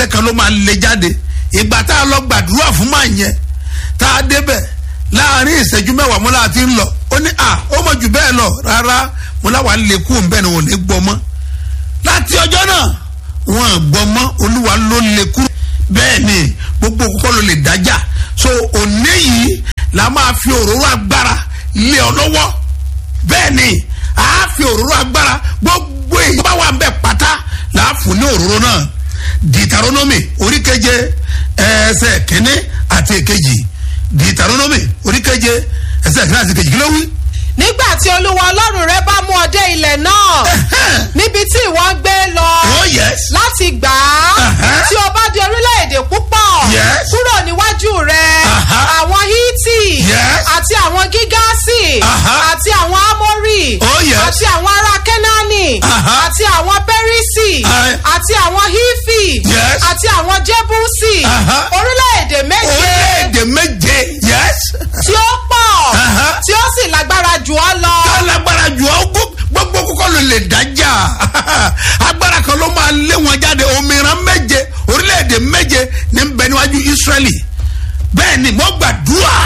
iṣẹ́ kan ló máa lè jáde ìgbà tá a lọ gbàdúrà fún màá yẹn tá a débẹ̀ láàrin ìṣẹ́jú mẹ́wàá mo láti ń lọ ó ní à ó mọ̀ jù bẹ́ẹ̀ lọ rárá mo láwa lè kú òun bẹ́ẹ̀ ni wọn ò ní gbọ́ mọ́ láti ọjọ́ náà wọn à gbọ́ mọ́ olúwa ló lè kú bẹ́ẹ̀ ni gbogbo kókó ló lè dájà so òní yìí la máa fi òróró agbára lé ọ lọ́wọ́ bẹ́ẹ̀ ni a fi òróró agbára gbogbo èyí bá wà ń bẹ̀ pátá là á fún ní òróró náà dìtàrónómì oríkeje ẹsẹ̀ kínní àti èkejì dìtàrónómì oríkeje ẹsẹ̀ kínní àti èkejì kí ló wí. nígbà tí olúwa ọlọ́run rẹ bá mú ọ dé ilẹ̀ náà níbi tí ìwọ ń gbé lọ oh yes. láti gbà á Uh-huh. tí o bá di orílẹ̀-èdè púpọ̀ Yes. kúrò níwájú rẹ Uh-huh. àwọn hítì Yes. àti àwọn gígáàsì Uh-huh. àti àwọn ámórì Oh, yes. àti àwọn ará kẹ́nání Uh-huh. àti àwọn pẹ́rísì Uh, àti àwọn hífì Yes. àti àwọn jébúsì Uh-huh. orílẹ̀-èdè méje orílẹ̀-èdè méje yes. tí ó pọ̀ Uh-huh. tí ó sì lágbára jù ọ́ lọ. alágbára jù ọ́ gbó- gbogbo kókó ló lè dájà agbára kan ló máa lé wọn jáde òmìnira méje orílẹ̀-èdè méje ní bẹ níwájú Ísírẹ́lì bẹ́ẹ̀ ni mo gbàdúrà